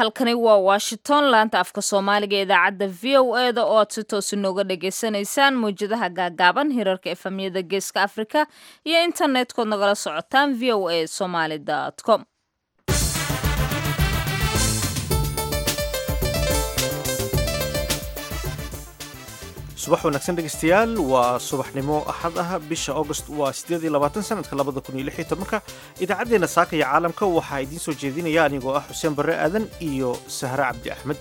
halkani waa washington laanta afka soomaaliga ee idaacadda v o e da oo aad si toos inooga dhagaysanaysaan mawjadaha gaagaaban hirarka efamyada geeska afrika iyo internet-kood nagala socotaan v o a somaly com subax wanaagsan dhegeystayaal waa subaxnimo axad ah bisha august waa sideed iyo labaatan sanadka labada kun iyo lix iyo tobanka idaacaddeenna saaka iyo caalamka waxaa idiin soo jeedinaya anigoo ah xuseen barre aadan iyo sahre cabdi axmed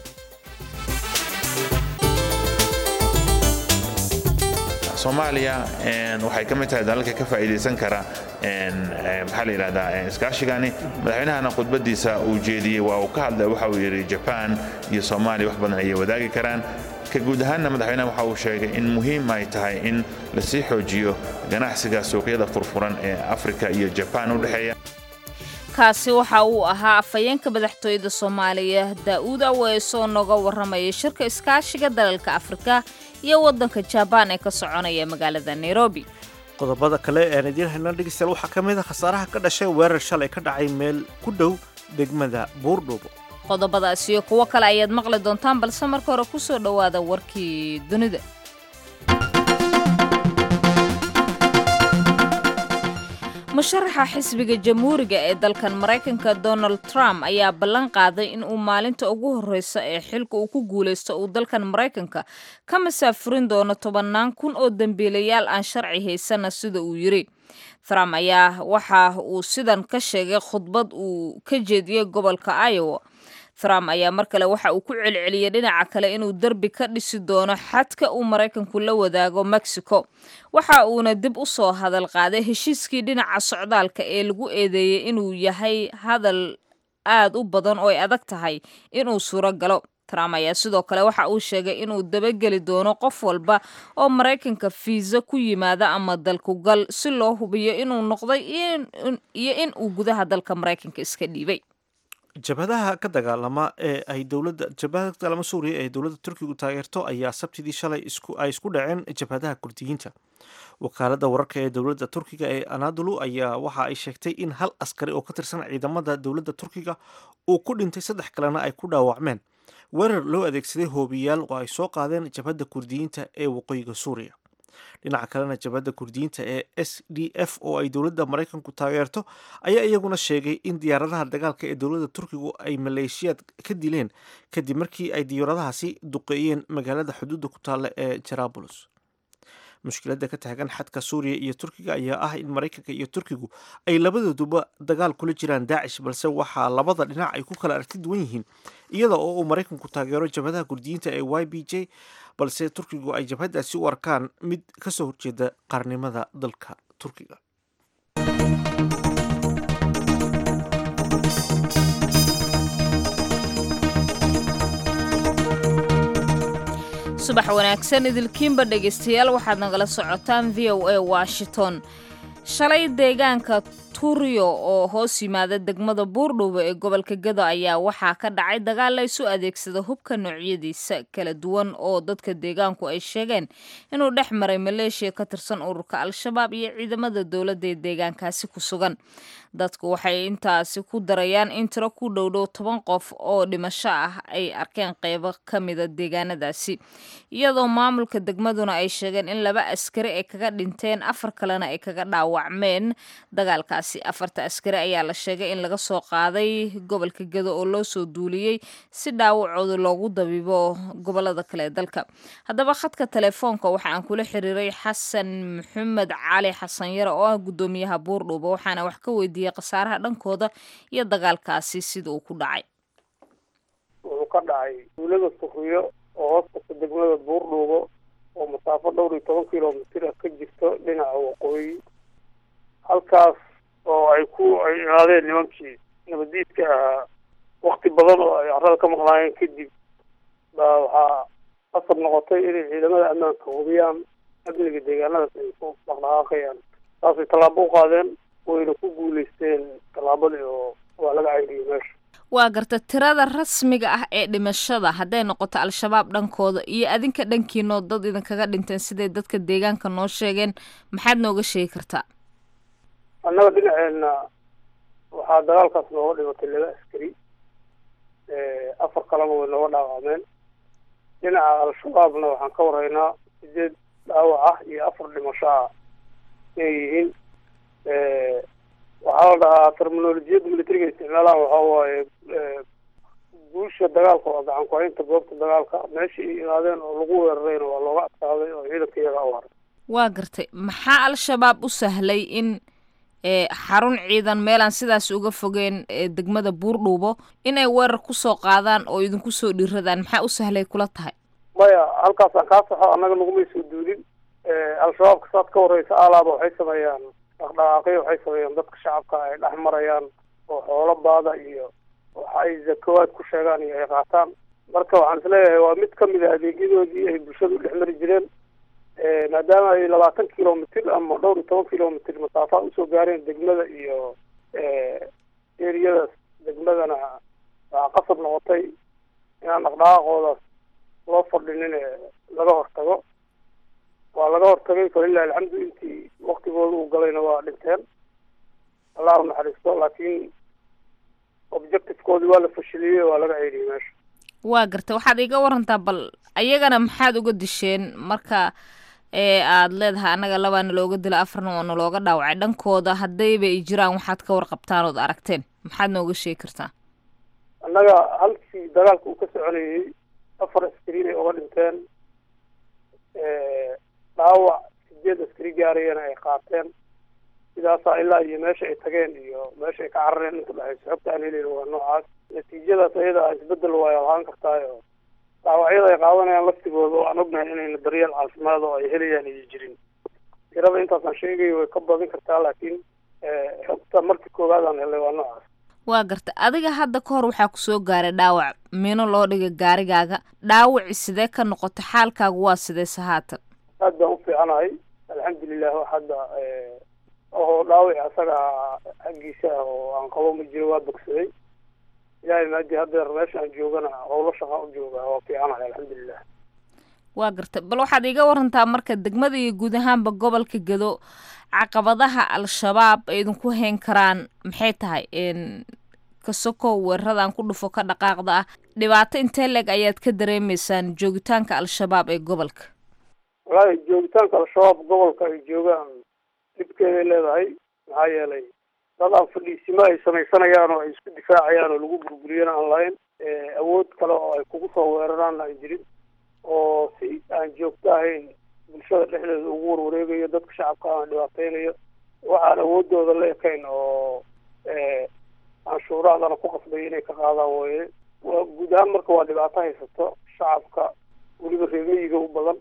soomaaliya waxay ka mid tahay dalalka ka faa'iidaysan kara maxaa la yidhahdaa iskaashigani madaxweynahana khudbadiisa uu jeediyey waa uu ka hadlay waxa uu yidhi jaban iyo soomaaliya wax badan ayay wadaagi karaan ka guud ahaanna madaxweynaha waxa uu sheegay in muhiim ay tahay in lasii xoojiyo ganacsiga suuqyada furfuran ee afrika iyo jabaan u dhexeeya kaasi waxa uu ahaa afhayeenka madaxtooyada soomaaliya daa'uud aweesoo nooga warramaya shirka iskaashiga dalalka afrika iyo waddanka jabaan ee ka soconaya magaalada nairobi qodobada kale ean idiin haynaa dhegeystayaal waxaa ka mid a khasaaraha ka dhashay weerar shalay ka dhacay meel ku dhow degmada buurdhuubo qodobadaas iyo kuwo kale ayaad maqli doontaan balse marka hore ku soo dhowaada warkii dunida musharaxa xisbiga jamhuuriga ee dalkan maraykanka donald trump ayaa ballan qaaday in uu maalinta ugu horreysa ee xilka uu ku guulaysto uu dalkan maraykanka ka masaafurin doono tobannaan kun oo dembiilayaal aan sharci haysana sida uu yidhi trump ayaa waxa uu sidan ka sheegay khudbad uu ka jeediyey gobolka iowa trump ayaa mar kale waxa uu ku celceliyey dhinaca kale inuu derbi ka dhisi doono xadka uu maraykanku la wadaago mexico waxa uuna dib u soo hadal qaaday heshiiskii dhinaca socdaalka ee lagu eedeeyey inuu yahay hadal aad u badan oo ay adag tahay inuu suuro galo trump ayaa sidoo kale waxa uu sheegay inuu dabageli doono qof walba oo maraykanka fiisa ku yimaada ama dalkugal si loo hubiyo inuu noqday iyo in uu gudaha dalka maraykanka iska dhiibay jabhadaha ka dagaalama ee ay dowladda jabhadaha ka dagaalama suuriya ee dowladda turkigu taageerto ayaa sabtidii shalay isku ay isku dhaceen jabhadaha kurdiyiinta wakaaladda wararka ee dowladda turkiga ee anadolu ayaa waxa ay sheegtay in hal askari oo ka tirsan ciidamada dowladda turkiga uu ku dhintay saddex kalena ay ku dhaawacmeen weerar loo adeegsaday hoobiyaal oo ay soo qaadeen jabhadda kurdiyiinta ee waqooyiga suuriya dhinaca kalena jabhadda kurdiyiinta ee s d f oo ay dowladda maraykanku taageerto ayaa iyaguna sheegay in diyaaradaha dagaalka ee dowladda turkigu ay maleeshiyaad ka dileen kadib markii ay diyaaradahaasi duqeeyeen magaalada xuduudda ku taalla ee jarabulos mushkiladda ka taagan xadka suuriya iyo turkiga ayaa ah in maraykanka iyo turkigu ay labadooduba dagaal kula jiraan daacish balse waxaa labada dhinac ay ku kala aragti duwan yihiin iyada oo uu maraykanku taageero jabhadaha kurdiyiinta ee y b j balse turkigu ay jabhadaasi u arkaan mid ka soo horjeeda qaarnimada dalka turkiga subax wanaagsan idilkiinba dhegaystayaal waxaad nagala socotaan v o a washington shalay deegaanka turiyo oo hoos yimaada degmada buurdhuubo ee gobolka gado ayaa waxaa ka dhacay dagaal la isu adeegsada hubka noocyadiisa kala duwan oo dadka deegaanku ay sheegeen inuu dhex maray maleeshiya ka tirsan ururka al-shabaab iyo ciidamada dowladda ee deegaankaasi ku sugan dadku waxay intaasi ku darayaan in tiro ku dhowdhow toban qof oo dhimasho ah ay arkeen qeybo ka mida deegaanadaasi iyadoo maamulka degmaduna ay sheegeen in laba askari ay kaga dhinteen afar kalena ay kaga dhaawacmeen dagaalkaasi afarta askari ayaa la sheegay in laga soo qaaday gobolka gado oo loo soo duuliyey si dhaawacooda loogu dabiibo gobolada kale ee dalka haddaba khadka telefoonka waxa aan kula xiriiray xasan maxamed cali xasan yare oo ah guddoomiyaha buurdhuuba waxaana wax ka weydiiyey khasaaraha dhankooda iyo dagaalkaasi sida uu ku dhacay wuxuu ka dhacay duulada suriyo oo hoostasa degmada buurdhuubo oo masaafo dhowr iyo toban kilomitir ah ka jirto dhinaca waqooyi halkaas oo ay ku ay imaadeen nimankii nabadiidka ahaa wakti badan oo ay carrada ka maqnaayeen kadib baa waxaa qasab noqotay inay ciidamada ammaanka hubiyaan amniga deegaanadaas ay ku dhaqdhaqaaqayaan saasay tallaabo u qaadeen wayna ku guulaysteen tallaabadii oo waa laga cayriyey meesha waa garta tirada rasmiga ah ee dhimashada hadday noqoto al-shabaab dhankooda iyo adinka dhankiinoo dad idinkaga dhinteen siday dadka deegaanka noo sheegeen maxaad nooga sheegi kartaa annaga dhinaceenna waxaa dagaalkaas nooga dhimatay laba askari afar kalena way nooga dhaawacmeen dhinaca al-shabaabna waxaan ka warhaynaa sideed dhaawac ah iyo afar dhimasho ah inay yihiin waxaa la dhahaa terminolojiyadda militariga isticmaalaan waxaa waaye guusha dagaalka waa gacan ku-haynta goobta dagaalka meeshii ay imaadeen oo lagu weerarayna waa looga adkaaday oo ciidanka iyaga u haray waa gartay maxaa al-shabaab u sahlay in xarun ciidan meelaan sidaas uga fogeen degmada buurdhuubo inay weerar kusoo qaadaan oo idinku soo dhiiradaan maxaa u sahlay kula tahay maya halkaasaan kaa saxo annaga nagumay soo duulin al-shabaabka saad ka warreysa alaaba waxay sameeyaan dhaqdhaqaaqyo waxay sameeyaan dadka shacabka ay dhex marayaan oo xoolo baada iyo waxa ay zakawaad ku sheegaan iyo ay qaataan marka waxaan isleeyahay waa mid kamid a adeegyadoodii ay bulshada u dhex mari jireen maadaama ay labaatan kilomitr ama dhowr iyo toban kilomitr masaafaad usoo gaareen degmada iyo eriyadaas degmadana waxaa qasab noqotay inaan dhaqdhaqaaqoodaas loo fadhinin laga hortago waa laga hortagay falilahi alxamdu intii waktigooda uu galayna waa dhinteen allah u naxariisto laakiin objectivekoodii waa la fashiliyey waa laga ceydiyey meesha waa gartay waxaad iga warantaa bal ayagana maxaad uga disheen marka ee aada leedahay annaga labaana looga dila afarna oo nalooga dhaawacay dhankooda haddayba ay jiraan waxaad ka warqabtaan ood aragteen maxaad nooga sheegi kartaa annaga halkii dagaalka uu ka soconayey afar askariin ay uga dhinteen dhaawac sideed askari gaarayana ay qaateen sidaasaa ilaa iyo meesha ay tageen iyo meesha ay ka carareen inta dhexayso xogta aan helayn waa noocaas natiijadaas ayada a isbedel way ahaan kartaayo dhaawacyada ay qaadanayaan laftigooda oo aan ognahay inayna daryeel caafimaad oo ay helayaan iyo jirin tirada intaasaan sheegayo way ka badin kartaa laakiin xogta markii koowaad aan helay waa noocaas waa garta adiga hadda ka hor waxaa kusoo gaaray dhaawac mino loo dhigay gaarigaaga dhaawaci sidee ka noqotay xaalkaagu waa sideyse haatan aad baan u fiicanahay alxamdulilah wax hadda oo dhaawaci asaga xaggiisa ah oo aan qabo ma jiro waa bogsaday ilaahay maadii haddeer meesha aan joogana howlo shaqa u jooga waa fiicanahay alxamdulilah waa garta bal waxaad iga warantaa marka degmada iyo guud ahaanba gobolka gedo caqabadaha al-shabaab ay idinku hayn karaan maxay tahay kasoko weeraradan ku dhufo ka dhaqaaqda ah dhibaato intee leeg ayaad ka dareemeysaan joogitaanka al-shabaab ee gobolka wallaahi joogitaanka al-shabaab gobolka ay joogaan dhibkeeday leedahay maxaa yeelay dad aan fadhiisimo ay samaysanayaan oo ay isku difaacayaan oo lagu burburiyana aan lahayn awood kale oo ay kugu soo weeraraanna aan jirin oo si aan joogto ahayn bulshada dhexdeeda ugu warwareegayo dadka shacabka aan dhibaateynayo waxaan awoodooda la ekayn oo canshuuraadana ku qasbay inay ka qaadaan wooye waa guud ahaan marka waa dhibaato haysato shacabka weliba reemiyiga u badan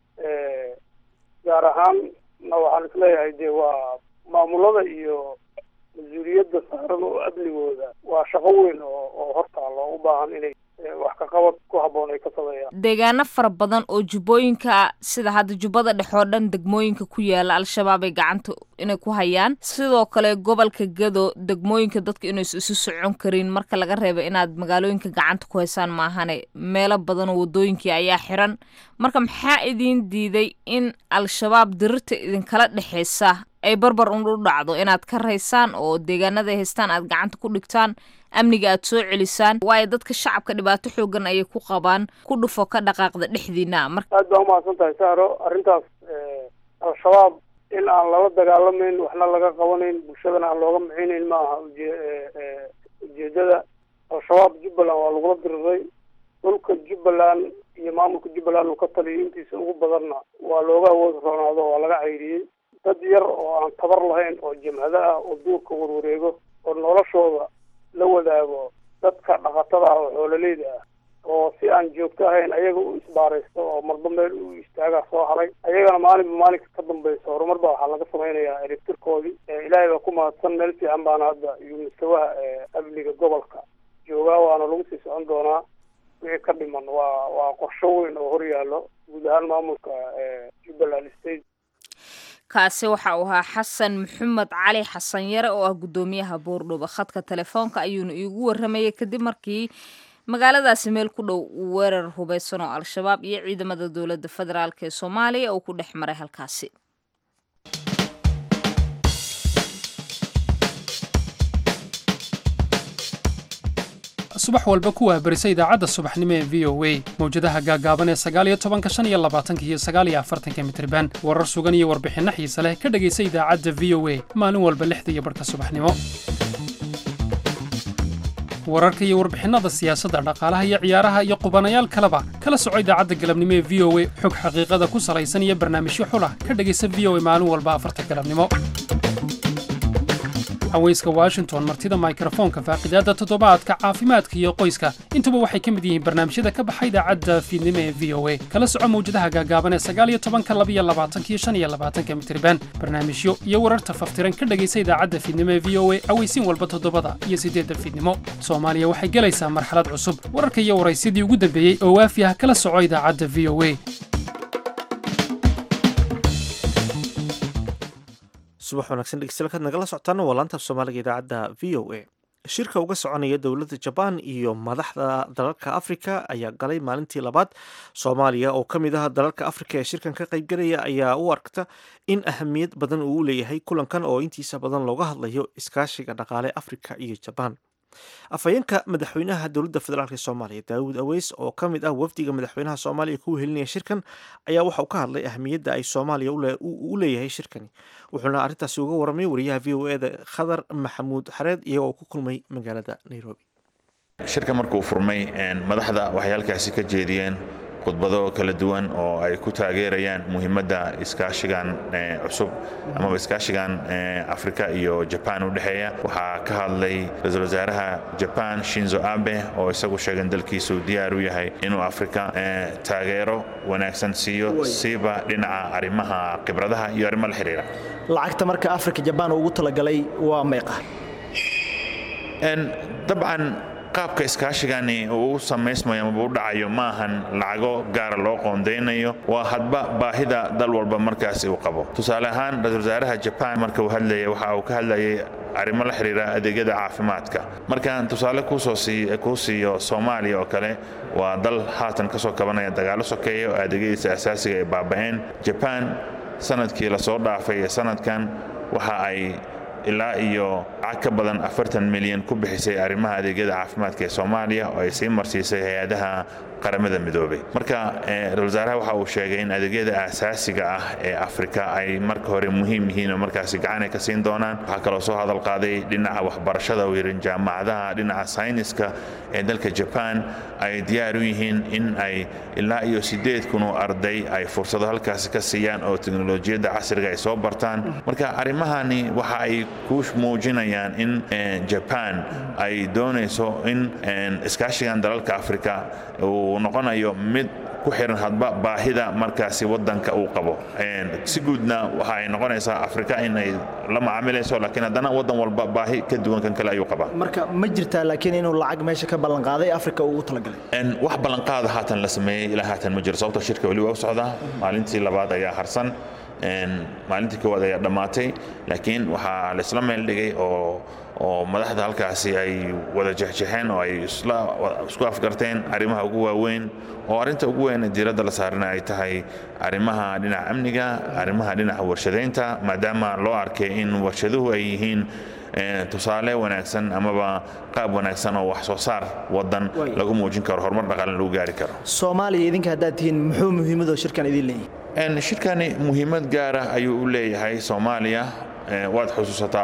gaar ahaan na waxaan isleeyahay dee waa maamulada iyo mas-uuliyadda saaran oo amnigooda waa shaqo weyn oo oo hortaalo u baahan inay wax ka qabad ku habboon ay ka sameeyaan deegaano fara badan oo jubbooyinka sida hadda jubbada dhex oo dhan degmooyinka ku yaala al-shabaab ay gacanta inay ku hayaan sidoo kale gobolka gado degmooyinka dadka inaysu isu socon karin marka laga reebo inaad magaalooyinka gacanta ku haysaan maahane meelo badan oo wadooyinkii ayaa xiran marka maxaa idiin diiday in al-shabaab dirirta idinkala dhexeysa ay barbar un u dhacdo inaad ka raysaan oo deegaanada haystaan aad gacanta ku dhigtaan amniga aad soo celisaan waayo dadka shacabka dhibaato xoogan ayay ku qabaan ku dhufo ka dhaqaaqda dhexdiina marka aad baa umahadsan tahay saaro arrintaas al-shabaab in aan lala dagaalamayn waxna laga qabanayn bulshadana aan looga micinayn ma aha uje ujeedada al-shabaab jubbaland waa lagula diriray dhulka jubbaland iyo maamulka jubbaland uu ka taliyay intiisa ugu badanna waa looga awood roonaado waa laga cayriyey dad yar oo aan tabar lahayn oo jamhado ah oo duurka warwareego oo noloshooda la wadaago dadka dhaqatada ah oo xoololeyda ah oo si aan joogto ahayn ayaga u isbaaraysto oo marba meel u istaagaa soo haray ayagana maalinba maalinka ka dambaysa horumar baa waxaa laga samaynayaa eribtirkoodii ilaahay baa ku mahadsan meel fiican baana hadda iyo mustawaha amniga gobolka joogaa waana lagu sii socon doonaa wixii ka dhiman waa waa qorsho weyn oo horyaallo guud ahaan maamulka jubbaland state kaasi waxa uu ahaa xasan maxamed cali xasan yare oo ah guddoomiyaha boordhooba khadka telefoonka ayuuna iigu waramayay kadib markii magaaladaasi meel ku dhow uu weerar hubaysan oo al-shabaab iyo ciidamada dowladda federaalk ee soomaaliya uu ku dhex maray halkaasi subax walba ku waahbarisa idaacadda subaxnimo ee v o a mawjadaha gaagaaban ee sagaaliyo tobanka shan iyo labaatanka iyo sagaaliyo afartanka mitriban warar sugan iyo warbixinno xiise leh ka dhegaysa idaacadda v o a maalin walba lixda iyo barhka subaxnimo wararka iyo warbixinnada siyaasadda dhaqaalaha iyo ciyaaraha iyo qubanayaal kaleba kala soco idaacadda galabnimo ee v o a xog xaqiiqada ku salaysan iyo barnaamijyo xulah ka dhegaysa v o a maalin walba afarta galabnimo haweyska washington martida mikrofoonka faaqidaadda toddobaadka caafimaadka iyo qoyska intuba waxay ka mid yihiin barnaamijyada ka baxa idaacadda fiidnimo ee v o a kala soco mawjadaha gaagaaban ee sagaaliyo tobanka labiyo labaatanka iyo shan iyo labaatanka mitriban barnaamijyo iyo wararta faftiran ka dhegaysa idaacadda fiidnimo ee v o a aweysiin walba toddobada iyo siddeedda fiidnimo soomaaliya waxay gelaysaa marxalad cusub wararka iyo waraysyadii ugu dambeeyey oo waafi ah kala soco idaacadda v o a subax wanaagsan dhegeystayaal nagala socotaana waa laanta af soomaaliga idaacadda v o a shirka uga soconaya dowladda jabaan iyo madaxda dalalka afrika ayaa galay maalintii labaad soomaaliya oo ka mid ah dalalka afrika ee shirkan ka qaybgalaya ayaa u arkta in ahamiyad badan uu leeyahay kulankan oo intiisa badan looga hadlayo iskaashiga dhaqaale afrika iyo jabaan afhayeenka madaxweynaha dowladda federaalk soomaaliya daawud aweys oo ka mid ah wafdiga madaxweynaha soomaaliya ku wehelinaya shirkan ayaa waxa uu ka hadlay ahamiyadda ay soomaaliya u leeyahay shirkani wuxuuna arrintaasi uga waramay wariyaha v o eda khadar maxamuud xareed iyagoo ku kulmay magaalada nairobi shirka markuu furmay madaxda waxay halkaasi ka jeediyeen khudbado kala duwan oo ay ku taageerayaan muhiimadda iskaashigan cusub amaba iskaashigan afrika iyo jabaan u dhexeeya waxaa ka hadlay ra-iisul wasaaraha jabaan shinzo abe oo isagu sheegan dalkiisu diyaar u yahay inuu afrika taageero wanaagsan siiyo siiba dhinaca arrimaha khibradaha iyo arrimo la xiriira lacagta marka afrika jabaan ugu talagalay waa meeqa dabcan qaabka iskaashigani uu u samaysmayo amaba u dhacayo ma ahan lacago gaara loo qoondaynayo waa hadba baahida dal walba markaasi uu qabo tusaale ahaan ra-isul wasaaraha jabaan marka uu hadlaya waxa uu ka hadlayay arrimo la xiriira adeegyada caafimaadka markaan tusaale kuu siiyo soomaaliya oo kale waa dal haatan ka soo kabanaya dagaalo sokeeya oo adeegyadiisa asaasiga ay baaba'een jabaan sanadkii lasoo dhaafay ee sanadkan waxa ay ilaa iyo lacag ka badan afartan milyan ku bixisay arrimaha adeegyada caafimaadka ee soomaaliya oo ay sii marsiisay hay-adaha qaramada midoobay marka ra-isul wasaaraha waxa uu sheegay in adeegyada aasaasiga ah ee afrika ay marka hore muhiim yihiin oo markaasi gacan ay ka siin doonaan waxaa kaloo soo hadal qaaday dhinaca waxbarashada uu yidhi jaamacadaha dhinaca sayniska ee dalka jabaan ay diyaar u yihiin in ay ilaa iyo siddeed kun oo arday ay fursado halkaasi ka siiyaan oo teknolojiyadda casriga ay soo bartaan marka arrimahani waxa ay ku muujinayaan in jabaan ay doonayso in iskaashigan dalalka afrika uu noqonayo mid ku xiran hadba baahida markaasi wadanka uu qabo si guudna waxa ay noqonaysaa afrika in ay la macaamilayso laakiin haddana wadan walba baahi ka duwan kan kale ayuu qabaa marka ma jirtaa laakiin inuu lacag meesha ka ballanqaaday afrika ugu talagalay wax ballanqaada haatan la sameeyey ilaa haatan ma jiro sababto shirka weli waa u socdaa maalintii labaad ayaa harsan maalintii koowaad ayaa dhammaatay laakiin waxaa laisla meel dhigay oo oo madaxda halkaasi ay wada jexjexeen oo ay isku afgarteen arrimaha ugu waaweyn oo arrinta ugu weyn diiradda la saarana ay tahay arrimaha dhinaca amniga arrimaha dhinaca warshadaynta maadaama loo arkay in warshaduhu ay yihiin tusaale wanaagsan amaba qaab wanaagsan oo wax soo saar wadan lagu muujin karo horumar dhaqaalan lagu gaari karo soomaaliya idinka haddaad tihiin muxuu muhiimadoo shirkan idin leeyahay shirkani muhiimad gaara ayuu u leeyahay soomaaliya waad xusuusataa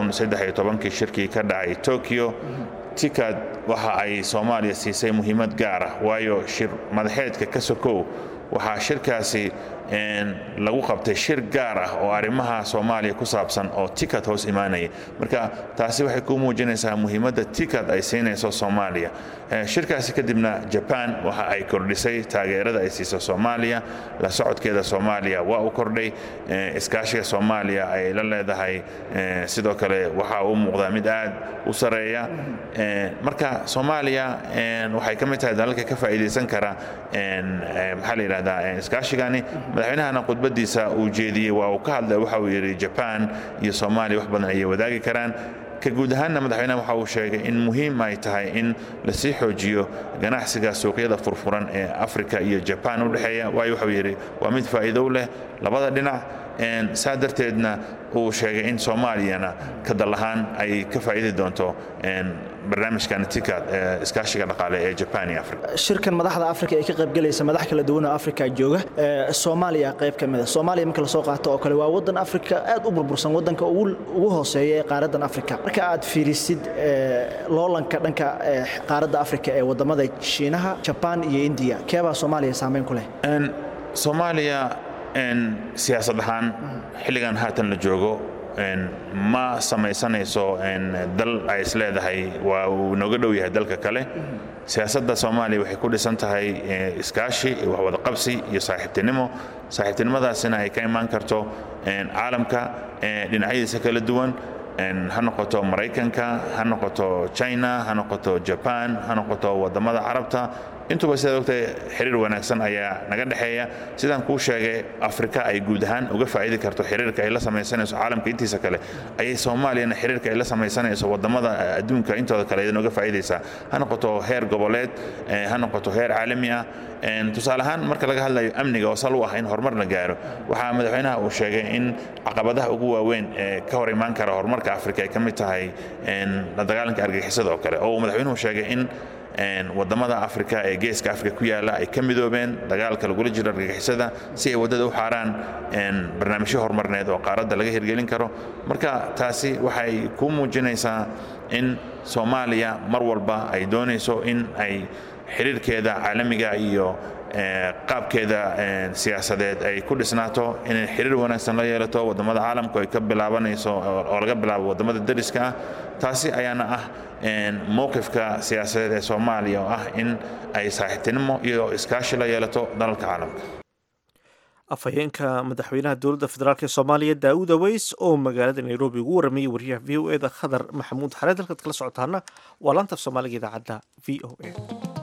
kii shirkii ka dhacay tokyo tikad waxa ay soomaaliya siisay muhiimad gaara waayo shir madaxeedka ka sokow waxaa shirkaasi lagu qabtay shir gaar ah oo arrimaha soomaaliya ku saabsan oo tikad hoos imaanaya marka taasi waxay ku muujinaysaa muhiimadda tikad ay siinayso soomaaliya shirkaasi kadibna jabaan waxa ay kordhisay taageerada ay siiso soomaaliya la socodkeeda soomaaliya waa u kordhay iskaashiga soomaaliya ay la leedahay sidoo kale waxa uu muuqdaa mid aad u sareeya marka soomaaliya waxay ka mid tahay dalalka ka faa'iidaysan kara maxaa la yidhahdaa iskaashigani madaxweynahana khudbadiisa uu jeediyey waa uu ka hadlay waxa uu yidhi jabaan iyo soomaaliya wax badan ayay wadaagi karaan ka guud ahaanna madaxweynaha waxa uu sheegay in muhiim ay tahay in lasii xoojiyo ganacsiga suuqyada furfuran ee afrika iyo jabaan u dhexeeya waayo waxuu yidhi waa mid faa'iido u leh labada dhinac saa darteedna uu sheegay in soomaaliyana ka dal ahaan ay ka faa'iidi doonto barnaamijkan tikad iskaashiga dhaqaale ee jaban iyo africa shirkan madaxda afrika ee ka qaybgalaysa madax kala duwan oo afrika jooga soomaaliya qayb ka mid a soomaaliya marka lasoo qaato oo kale waa waddan afrika aad u burbursan waddanka ugu hooseeya ee qaaraddan afrika marka aad fiirisid loolanka dhanka qaaradda afrika ee waddamada shiinaha jabaan iyo indiya keebaa soomaaliya saamayn ku leh soomaaliya siyaasad ahaan xilligan haatan la joogo ma samaysanayso dal ay is leedahay waa uu nooga dhow yahay dalka kale siyaasadda soomaaliya waxay ku dhisan tahay iskaashi waxwadaqabsi iyo saaxiibtinimo saaxiibtinimadaasina ay ka imaan karto caalamka dhinacyadiisa kala duwan ha noqoto maraykanka ha noqoto china ha noqoto jaban ha noqoto waddamada carabta intuba sidaad ogtahay xiriir wanaagsan ayaa naga dhexeeya sidaan kuu sheegay afrika ay guud ahaan uga faa'idi karto xiriirka ay la samaysanayso caalamka intiisa kale ayay soomaaliyana xiriirka ay la samaysanayso waddamada adduunka intooda kale idan uga faa'idaysaa ha noqoto heer goboleed ha noqoto heer caalami ah tusaale ahaan marka laga hadlayo amniga oo sal u ah in horumar la gaaro waxaa madaxweynaha uu sheegay in caqabadaha ugu waaweyn ee ka hor imaan kara horumarka afrika ay ka mid tahay la dagaalanka argagixisada oo kale oo uu madaxweynuhu sheegay in waddamada afrika ee geeska afrika ku yaala ay ka midoobeen dagaalka lagula jiro argagixisada si ay waddada u xaaraan barnaamijyo horumarneed oo qaaradda laga hirgelin karo marka taasi waxay kuu muujinaysaa in soomaaliya mar walba ay doonayso in ay xiriirkeeda caalamiga iyo qaabkeeda siyaasadeed ay ku dhisnaato inay xiriir wanaagsan la yeelato waddamada caalamku ay ka bilaabanayso oo laga bilaabo waddamada dariska ah taasi ayaana ah mowqifka siyaasadeed ee soomaaliya oo ah in ay saaxiibtinimo iyo iskaashi la yeelato dalalka caalamka afhayeenka madaxweynaha dowladda federaalk ee soomaaliya daawud aweys oo magaalada nairobi ugu waramayay wariyaha v o eda khadar maxamuud xareed halkaad kala socotaana waa laanta af soomaaliga idaacadda v o a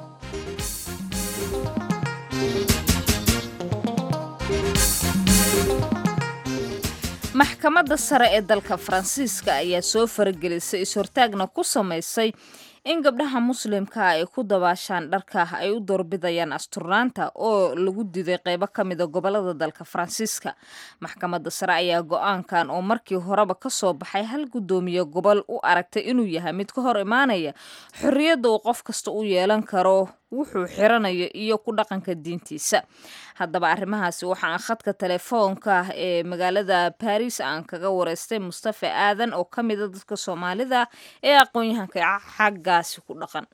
maxkamadda sare ee dalka faransiiska ayaa soo faragelisay is-hortaagna ku samaysay in gabdhaha muslimka ay ku dabaashaan dharka ay u doorbidayaan asturnaanta oo lagu diday qeybo ka mida gobolada dalka faransiiska maxkamadda sare ayaa go-aankan oo markii horeba ka soo baxay hal guddoomiye gobol u aragtay inuu yahay mid ka hor imaanaya xorriyadda uu qof kasta u yeelan karo wuxuu xiranayo iyo ku dhaqanka diintiisa haddaba arrimahaasi waxaan khadka telefoonka ee magaalada baris aan kaga wareystay mustafa aadan oo ka mida dadka soomaalida ee aqoon-yahanka xaggaasi ku dhaqan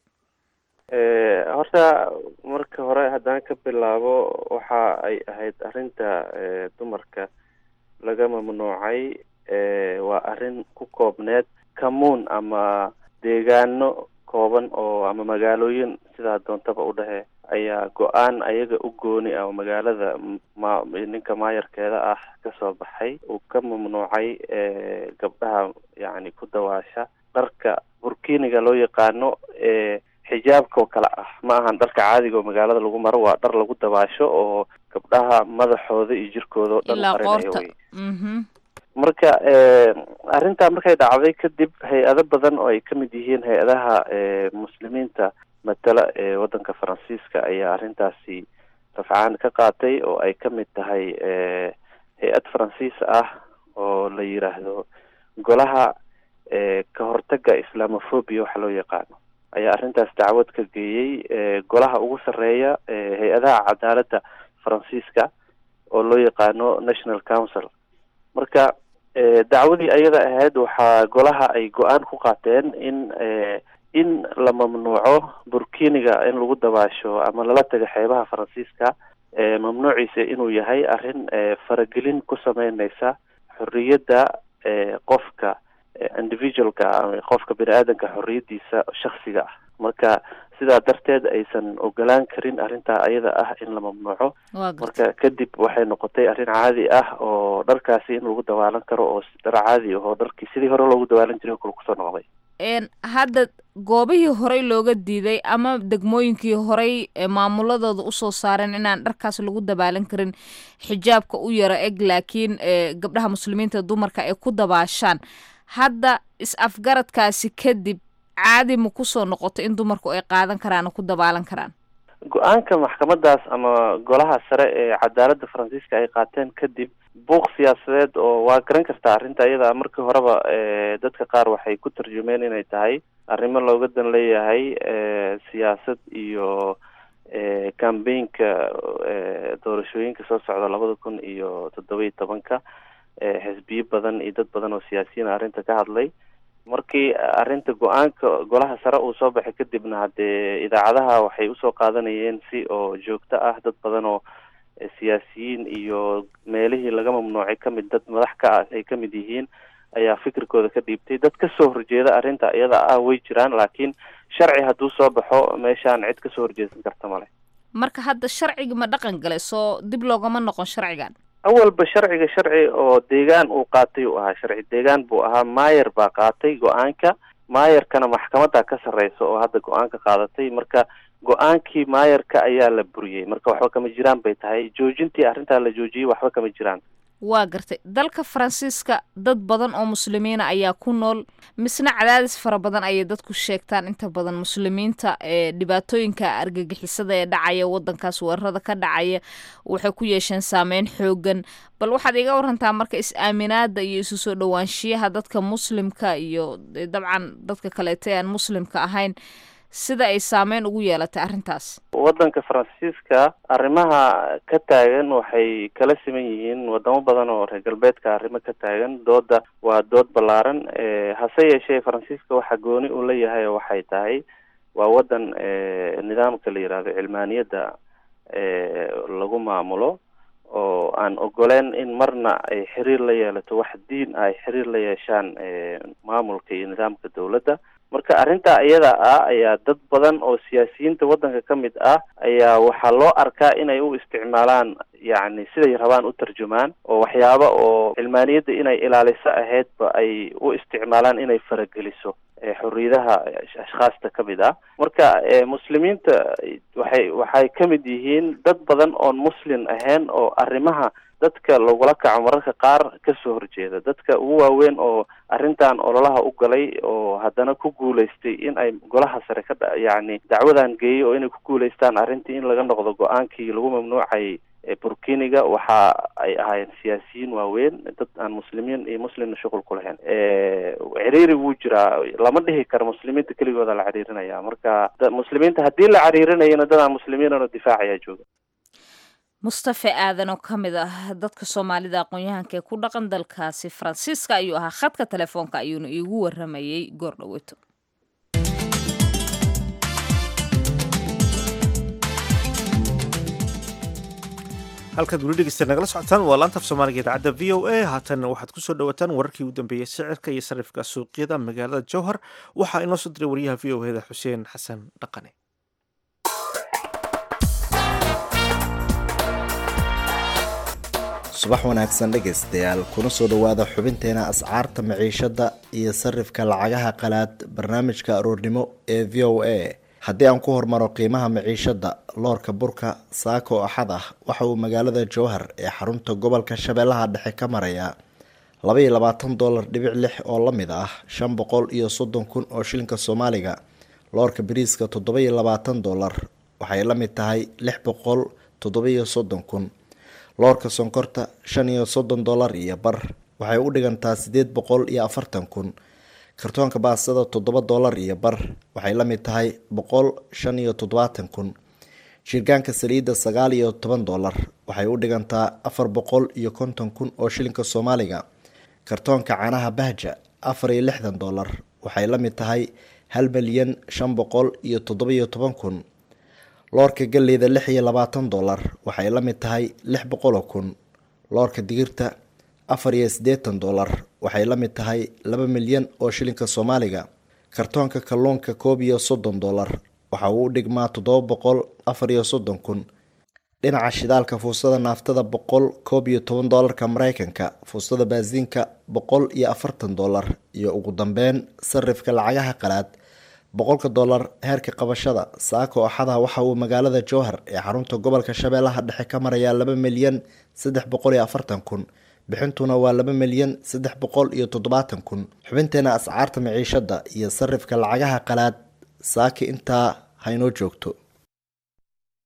horta marka hore haddaan ka bilaabo waxa ay ahayd arrinta dumarka laga mamnuucay waa arrin ku koobneed kamuun ama deegaano kooban oo ama magaalooyin sidaa doontaba u dhehe ayaa go-aan ayaga u gooni ah oo magaalada ma ninka maayarkeeda ah kasoo baxay uu ka mamnuucay gabdhaha yacni ku dawaasha dharka burkiniga loo yaqaano xijaabka oo kale ah ma ahan dharka caadiga oo magaalada lagu maro waa dhar lagu dabaasho oo gabdhaha madaxooda iyo jirkooda oo dhan qarinayo wey marka arrintaa markay dhacday kadib hay-ado badan oo ay ka mid yihiin hay-adaha muslimiinta matala ee waddanka faransiiska ayaa arrintaasi rafcaan ka qaatay oo ay ka mid tahay hay-ad faransiis ah oo la yiraahdo golaha ka hortaga islamophobia waxa loo yaqaano ayaa arrintaas dacwad ka geeyey golaha ugu sarreeya hay-adaha cadaaladda faransiiska oo loo yaqaano national council marka dacwadii ayada ahayd waxaa golaha ay go-aan ku qaateen in in la mamnuuco burkiniga in lagu dabaasho ama lala taga xeebaha faransiiska mamnuuciisa inuu yahay arrin faragelin ku sameyneysa xorriyadda qofka individualka ama qofka bini aadanka xorriyadiisa shaksiga ah marka sidaa darteed aysan ogolaan karin arrintaa ayada ah in la mamnuuco marka kadib waxay noqotay arrin caadi ah oo dharkaasi in lagu dawaalan karo oo dhar caadi ahoo dharkii sidii hore loogu dawaalan jiray kale kusoo noqday hadda goobihii horey looga diiday ama degmooyinkii horey maamuladooda usoo saareen inaan dharkaas lagu dabaalan karin xijaabka u yaro eg laakiin gabdhaha muslimiinta dumarka ay ku dabaashaan hadda is-afgaradkaasi kadib caadi ma kusoo noqoto in dumarku ay qaadan karaan oo ku dabaalan karaan go-aanka maxkamadaas ama golaha sare ee cadaaladda faransiiska ay qaateen kadib buuq siyaasadeed oo waa garan kartaa arrinta iyada markii horeba dadka qaar waxay ku tarjumeen inay tahay arrimo looga dan leeyahay siyaasad iyo cambaynka doorashooyinka soo socda labada kun iyo toddoba iyo tobanka xisbiyo badan iyo dad badan oo siyaasiyiin arrinta ka hadlay markii arrinta go-aanka golaha sare uu soo baxay kadibna haddee idaacadaha waxay usoo qaadanayeen si oo joogto ah dad badan oo siyaasiyiin iyo meelihii laga mamnuucay kamid dad madax ka ah ay kamid yihiin ayaa fikirkooda ka dhiibtay dad kasoo horjeeda arrinta iyada ah way jiraan laakiin sharci hadduu soo baxo meeshaan cid kasoo horjeesan karta male marka hadda sharcigi ma dhaqan galay soo dib loogama noqon sharcigan awalba sharciga sharci oo deegaan uu qaatay uu ahaa sharci deegaan buu ahaa maayer baa qaatay go-aanka maayerkana maxkamadda ka sarreysa oo hadda go-aanka qaadatay marka go-aankii maayerka ayaa la buriyey marka waxba kama jiraan bay tahay joojintii arrintaa la joojiyey waxba kama jiraan waa gartay dalka faransiiska dad badan oo muslimiina ayaa ku nool misna cadaadis fara badan ayay dadku sheegtaan inta badan muslimiinta ee dhibaatooyinka argagixisada ee dhacaya wadankaas weerarada ka dhacaya waxay ku yeesheen saameyn xoogan bal waxaad iga warantaa marka is-aaminaada iyo isu soo dhowaanshiyaha dadka muslimka iyo dabcan dadka kaleeto ee aan muslimka ahayn sida ay saameyn ugu yeelatay arrintaas waddanka faransiiska arrimaha ka taagan waxay kala siman yihiin wadamo badan oo reer galbeedka arrimo ka taagan dooda waa dood ballaaran hase yeeshee faransiiska waxa gooni uu leeyahay waxay tahay waa waddan nidaamka la yihahdo cilmaaniyadda lagu maamulo oo aan ogoleen in marna ay xiriir la yeelato wax diin ay xiriir la yeeshaan maamulka iyo nidaamka dowladda marka arrintaa iyada ah ayaa dad badan oo siyaasiyiinta waddanka ka mid ah ayaa waxaa loo arkaa inay u isticmaalaan yacni siday rabaan u tarjumaan oo waxyaaba oo cilmaaniyadda inay ilaaliso ahaydba ay u isticmaalaan inay farageliso xorriyadaha ashkhaasta ka mid ah marka muslimiinta waxay waxay ka mid yihiin dad badan oon muslim ahayn oo arrimaha dadka lagula kaco mararka qaar kasoo horjeeda dadka ugu waaweyn oo arrintan ololaha u galay oo haddana ku guulaystay in ay golaha sare ka yacni dacwadan geeyay oo inay ku guulaystaan arrintii in laga noqdo go-aankii lagu mamnuucay burkiniga waxa ay ahaayeen siyaasiyiin waaweyn dad aan muslimiin iyo muslimna shuqul ku lahayn ciriiri wuu jiraa lama dhihi karo muslimiinta keligooda la ciriirinaya marka muslimiinta haddii la ciriirinayana dad aan muslimiinano difaacayaa jooga mustafe aadan oo ka mid ah dadka soomaalida aqoon-yahanka ee ku dhaqan dalkaasi faransiiska ayuu ahaa khadka telefoonka ayuuna iigu waramayey goor dhaweeto halkaad weli dhegeysta nagala socotaan waa laanta af soomaaliga idaacadda v o a haatanna waxaad kusoo dhawaataan wararkii u dambeeyey sicirka iyo sarifka suuqyada magaalada jowhar waxaa inoo soo diray wariyaha v o eda xuseen xasan dhaqane subax wanaagsan dhegaystayaal kuna soo dhowaada xubinteena ascaarta maciishada iyo sarifka lacagaha qalaad barnaamijka aroornimo ee v o a haddii aan ku hormaro qiimaha maciishada loorka burka saako axad ah waxa uu magaalada jowhar ee xarunta gobolka shabeellaha dhexe ka marayaa labaiyo labaatan dolar dhibic lix oo la mid ah shan boqol iyo soddon kun oo shilinka soomaaliga loorka bariiska toddoba-iyo labaatan dolar waxay la mid tahay lix boqol toddoba-iyo soddon kun loorka sonkorta shan iyo soddon dolar iyo bar waxay u dhigantaa sideed boqol iyo afartan kun kartoonka baastada toddoba dolar iyo bar waxay la mid tahay boqol shan iyo toddobaatan kun shirgaanka saliidda sagaal iyo toban dolar waxay u dhigantaa afar boqol iyo konton kun oo shilinka soomaaliga kartoonka caanaha bahja afar iyo lixdan dolar waxay la mid tahay hal milyan shan boqol iyo toddoba-iyo toban kun loorka galleyda lix iyo labaatan dolar waxay la mid tahay lix boqoloo kun loorka digirta afar iyo siddeetan dolar waxay la mid tahay laba milyan oo shilinka soomaaliga kartoonka kalluunka koob iyo soddon dolar waxa uu u dhigmaa toddoba boqol afar iyo soddon kun dhinaca shidaalka fuusada naaftada boqol koob iyo toban dolarka mareykanka fuusada baasiinka boqol iyo afartan dolar iyo ugu dambeyn sarifka lacagaha qalaad boqolka dolar heerka qabashada saako axada waxa uu magaalada jowhar ee xarunta gobolka shabeellaha dhexe ka marayaa laba milyan saddex boqol iyo afartan kun bixintuna waa laba milyan saddex boqol iyo toddobaatan kun xubinteena ascaarta maciishada iyo sarifka lacagaha qalaad saaki intaa haynoo joogto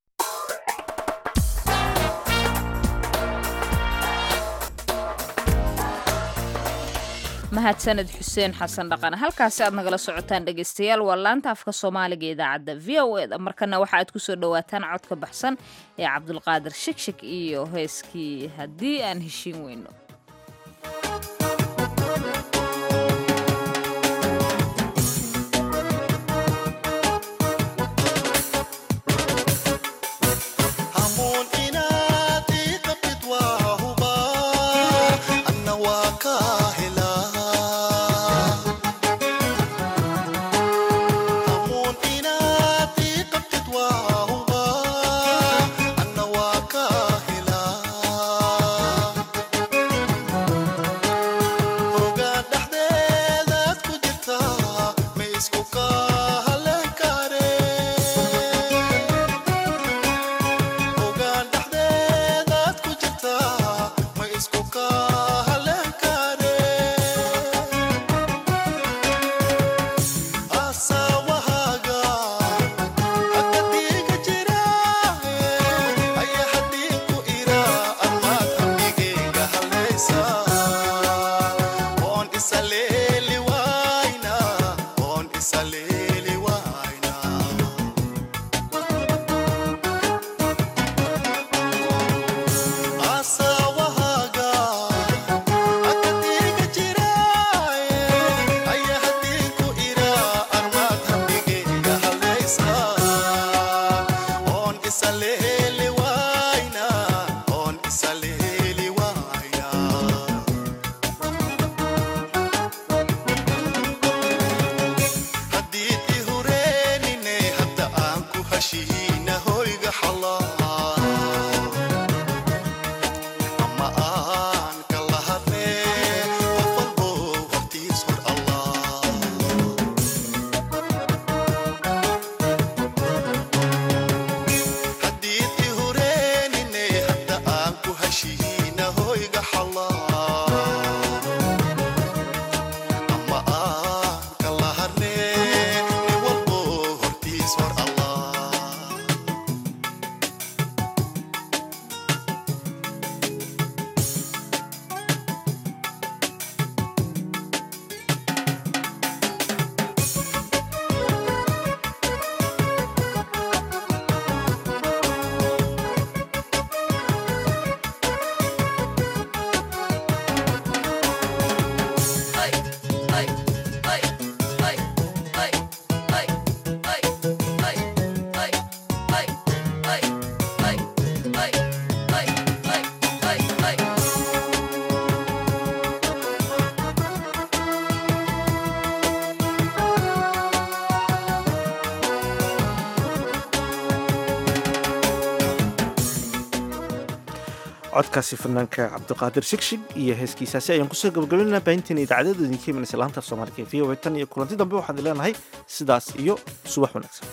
mahadsaned xuseen xasan dhaqan halkaasi aad nagala socotaan dhegaystayaal waa laanta afka soomaaliga idaacadda v o eda markana waxa aad kusoo dhowaataan codka baxsan ee cabdulqaadir shigshig iyo heeskii haddii aan heshiin weyno codkaasi fanaanka cabdiqaadir shigshig iyo heeskiisaasi ayaan kusoo gabagabaynana baahinteena idaacadada idinka imanaysa laanta af soomaaliga ee v o a tan iyo kulanti dambe waxaan leenahay sidaas iyo subax wanaagsan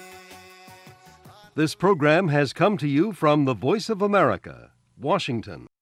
This program has come to you from the Voice of America, Washington.